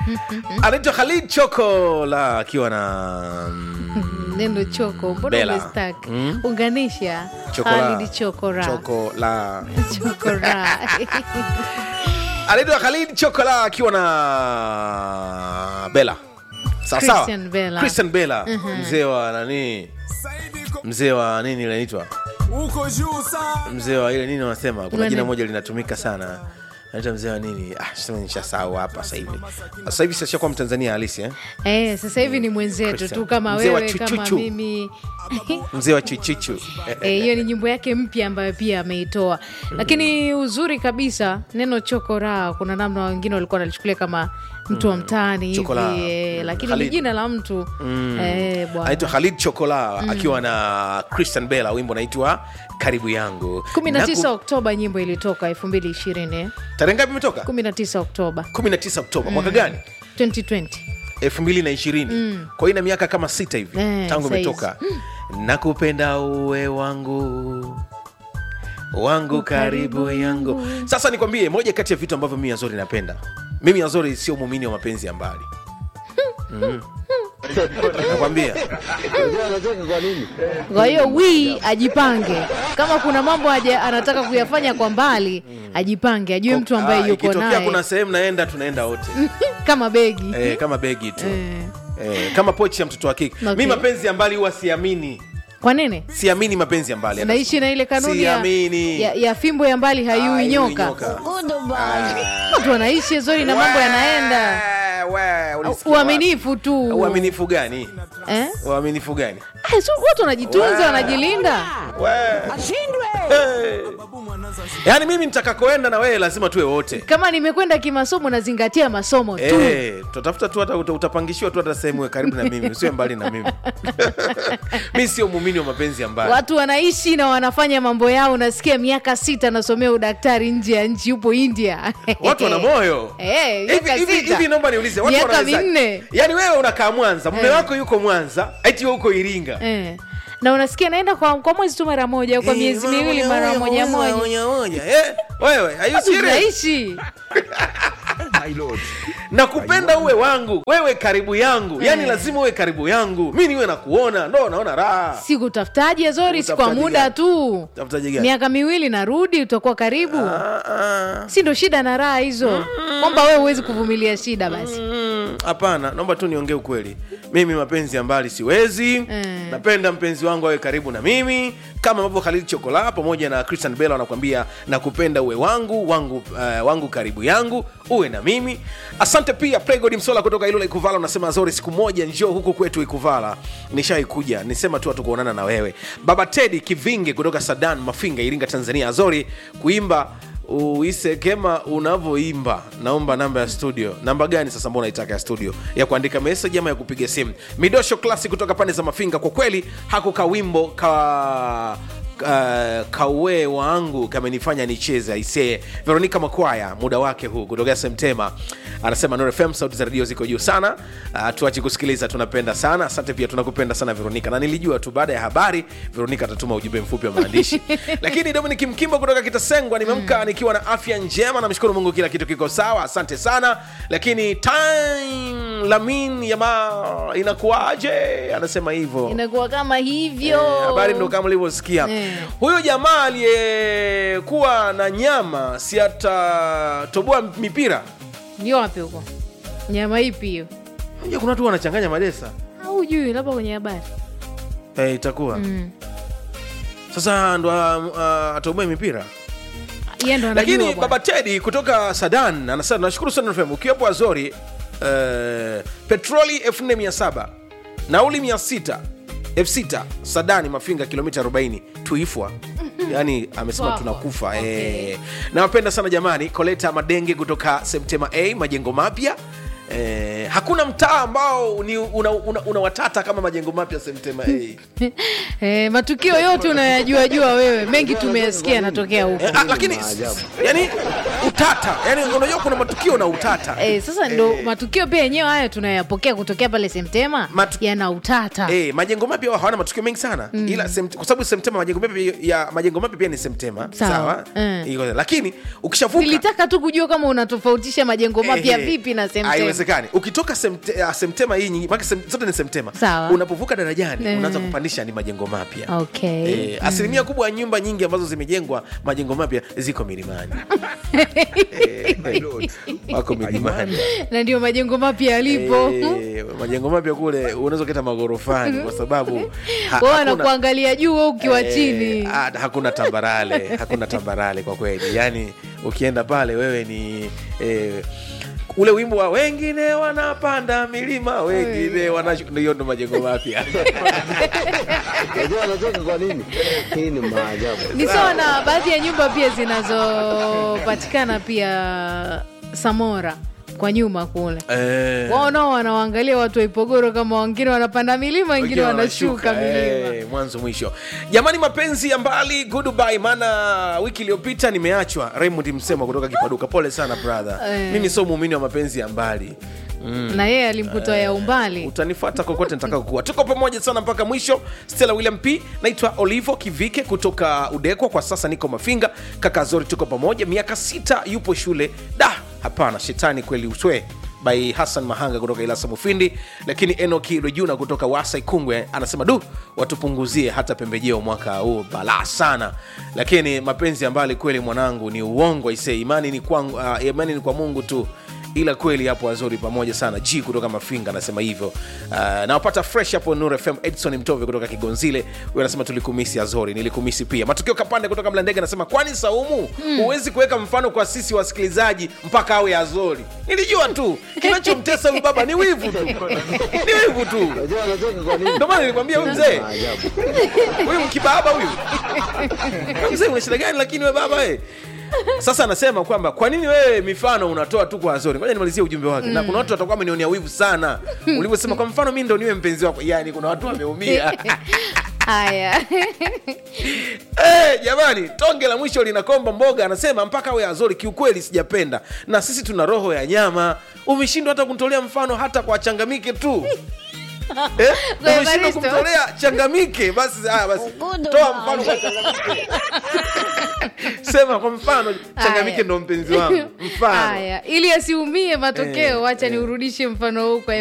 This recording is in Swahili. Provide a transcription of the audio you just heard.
anaitwa Khalid Chokola akiwa na mm, neno choko mbona Bella. umestak Mm. unganisha Chokola. Khalid chokora Chokola chokora anaitwa Khalid Chokola akiwa na Bella sawa sawa Christian Bella. Christian Bella mzee wa nani mzee wa nini ile inaitwa uko juu sana mzee wa ile nini wanasema kuna Nani? jina moja linatumika sana anaitwa mzee wa nini ah sasa nishasahau hapa sasa hivi sasa hivi sasa kwa mtanzania halisi eh eh, sasa hivi ni mwenzetu Christian. tu kama Mzee wa wewe kama chuchuchu. mimi mzee wa chichichu Eh, hiyo ni nyimbo yake mpya ambayo pia ameitoa lakini uzuri kabisa neno chokora kuna namna wengine walikuwa wanalichukulia kama mtu wa mtaani hivi Chokola. eh, Mm. lakini ni Khalid. jina la mtu eh, bwana anaitwa Khalid Chokola akiwa na Christian Bella wimbo unaitwa karibu yangu 19 Naku- Oktoba nyimbo ilitoka 2020 tarehe ngapi imetoka 19 Oktoba 19 Oktoba mwaka gani 2020 elfu mbili na ishirini kwa hiyo ina miaka kama sita hivi Eh, tangu saizi. imetoka nakupenda uwe wangu wangu karibu yangu sasa nikwambie moja kati ya vitu ambavyo mimi azori napenda mimi azori sio muumini wa mapenzi ya mbali mm. nakwambia kwa hiyo wi ajipange kama kuna mambo haja anataka kuyafanya kwa mbali ajipange ajue mtu ambaye Ah, yuko ikitokea naye kuna sehemu naenda tunaenda wote kama begi eh, kama begi tu Eh. eh, kama pochi ya mtoto wa kike Okay. mi mapenzi ya mbali huwa siamini kwa nini siamini mapenzi ya mbali naishi na ile kanuni ya, Siamini. ya, ya fimbo ya mbali hayui Hayui nyoka nyoka. watu wanaishi zori na mambo yanaenda We, we, ulisikia uaminifu wapi? tu uaminifu gani eh? uaminifu gani Ah, so watu wanajitunza wanajilinda Hey. yaani mimi nitakakoenda na wewe lazima tuwe wote kama nimekwenda kimasomo nazingatia masomo tu Eh, tutafuta tu hata uta- utapangishiwa tu hata sehemu karibu na mimi usiwe mbali na mimi mi sio muumini wa mapenzi ya mbali watu wanaishi na wanafanya mambo yao nasikia miaka sita anasomea udaktari nje ya nchi yupo india watu wana moyo Eh, Hivi- miaka hivi sita. hivi naomba niulize watu Miaka wanaweza- minne. yaani wewe unakaa mwanza mume Eh. wako yuko mwanza eti wewe uko iringa eh. na unasikia naenda kwa, kwa mwezi tu mara moja au kwa Eh, miezi miwili mara moja moja moja moja. Eh, wewe are you Watu serious? tunaishi nakupenda uwe wangu wewe karibu yangu yaani Eh. lazima uwe karibu yangu mi niwe nakuona ndo naona raha si kutafutaji zori si kwa Utafutaji muda gani? tu Utafutaji gani? miaka miwili narudi utakuwa karibu Ah, ah. si ndo shida na raha hizo kwamba wewe huwezi kuvumilia shida basi Mm, hapana naomba tu niongee ukweli mimi mapenzi ya mbali siwezi Eh. napenda mpenzi wangu awe karibu na mimi kama ambavyo khalid chokola pamoja na christian bela wanakuambia nakupenda uwe wangu wangu uh, wangu karibu yangu uwe na mimi asante pia pregod msola kutoka ilula ikuvala unasema zori siku moja njoo huku kwetu ikuvala nishaikuja nisema tu hatukuonana na wewe baba tedi kivinge kutoka sadan mafinga iringa tanzania azori kuimba uise kema unavyoimba naomba namba ya studio namba gani sasa mbona itaka ya studio ya kuandika meseji ama ya kupiga simu midosho klasi kutoka pande za mafinga kwa kweli hako kawimbo ka Uh, kaue wangu kamenifanya nicheze aisee veronica makwaya muda wake huu kutokea semtema anasema Nuru fm sauti za redio ziko juu sana uh, tuache kusikiliza tunapenda sana asante pia tunakupenda sana veronica na nilijua tu baada ya habari veronica atatuma ujumbe mfupi wa maandishi lakini dominic mkimbo kutoka kitasengwa nimemka nikiwa na afya njema namshukuru mungu kila kitu kiko sawa asante sana lakini time lamin yama inakuwaje anasema hivyo inakuwa kama hivyo Eh, habari ndo kama ulivyosikia Eh. huyo jamaa aliyekuwa na nyama si atatoboa mipira ndio wapi huko nyama ipi hiyo Unajua kuna watu wanachanganya madesa au jui labda kwenye habari eh, itakuwa mm. sasa ndo uh, atoboe mipira Yeye ndo anajua lakini bwana. baba tedi kutoka sadan anasema nashukuru sana fm ukiwepo azori uh, petroli 4700 nauli 600 f6 sadani mafinga kilomita 40 tuifwa yaani amesema Twafa. tunakufa Okay. eh. nawapenda sana jamani koleta madenge kutoka septema a majengo mapya Eh, hakuna mtaa ambao ni una, una, una watata kama majengo mapya septema a eh, matukio yote unayajua jua wewe mengi tumeyasikia yanatokea huko Eh, ah, lakini yani utata yani unajua kuna matukio na utata Eh, sasa ndo matukio pia yenyewe haya tunayapokea kutokea pale semtema Matu- yana utata Eh, majengo mapya huwa hawana matukio mengi sana ila semt, kwa sababu semtema majengo mapya ya majengo mapya pia ni semtema Sawa. sawa Mm. Iko- lakini ukishavuka nilitaka tu kujua kama unatofautisha majengo mapya eh, vipi na semtema haiwezekani haiwezekani ukitoka semte, uh, semtema hii nyingi maana sem, zote ni semtema Sawa. unapovuka darajani Eh. unaanza kupandisha ni majengo mapya okay Eh, asilimia kubwa ya nyumba nyingi ambazo zimejengwa majengo mapya ziko milimani Eh, wako milimani na ndio majengo mapya yalipo Eh, majengo mapya kule unaweza uketa magorofani kwa sababu ha- wao hakuna- wanakuangalia juu wewe ukiwa Eh, chini ah, hakuna tambarale hakuna tambarale kwa kweli yaani ukienda pale wewe ni eh, ule wimbo wa wengine wanapanda milima wengine wanashu- hiyo ndo majengo mapya Unajua anacheka kwa nini? Hii ni maajabu. ni sawa na baadhi ya nyumba pia zinazopatikana pia samora kwa nyuma kule Eh, wao nao wanawaangalia watu wa ipogoro kama wengine wanapanda milima wengine wengine wanashuka milima eh, mwanzo mwisho jamani mapenzi ya mbali goodbye maana wiki iliyopita nimeachwa raymond msema kutoka kipaduka pole sana brother Eh. mimi sio muumini wa mapenzi ya mbali na yeye alimkutoa ya umbali utanifuata kokote nitakao kuwa tuko pamoja sana mpaka mwisho stella william p naitwa olivo kivike kutoka udekwa kwa sasa niko mafinga kaka zori tuko pamoja miaka sita yupo shule da hapana shetani kweli uswe by hassan mahanga kutoka ilasa mufindi lakini enoki lojuna kutoka wasa ikungwe anasema du watupunguzie hata pembejeo mwaka huu balaa sana lakini mapenzi ya mbali kweli mwanangu ni uongo ise imani ni, kwangu, uh, imani ni kwa mungu tu ila kweli hapo wazuri pamoja sana g kutoka mafinga anasema hivyo uh, nawapata fresh hapo nur fm edson mtove kutoka kigonzile huyo anasema tulikumisi azori nilikumisi pia matukio kapande kutoka mlandege anasema kwani saumu huwezi kuweka mfano kwa sisi wasikilizaji mpaka awe azori nilijua tu kinachomtesa huyu baba ni wivu tu ni wivu tu Unajua anacheka kwa nini? ndio maana nilikwambia huyu mzee Maajabu. huyu mkibaba huyu Huyu mzee una shida gani lakini we baba we sasa anasema kwamba kwa nini wewe mifano unatoa tu kwa azori ngoja nimalizie ujumbe wake na kuna watu watakuwa wamenionea wivu sana ulivyosema kwa mfano mi ndo niwe mpenzi wako yani kuna watu wameumia haya Eh, jamani tonge la mwisho linakomba mboga anasema mpaka awe azori kiukweli sijapenda na sisi tuna roho ya nyama umeshindwa hata kumtolea mfano hata kwa changamike tu Eh? Kwa umeshindwa Evaristo. kumtolea changamike basi haya basi toa mfano kwa changamike sema kwa mfano changamike Haya. ndo mpenzi wangu mfano haya ili asiumie matokeo wacha niurudishe mfano huu kwa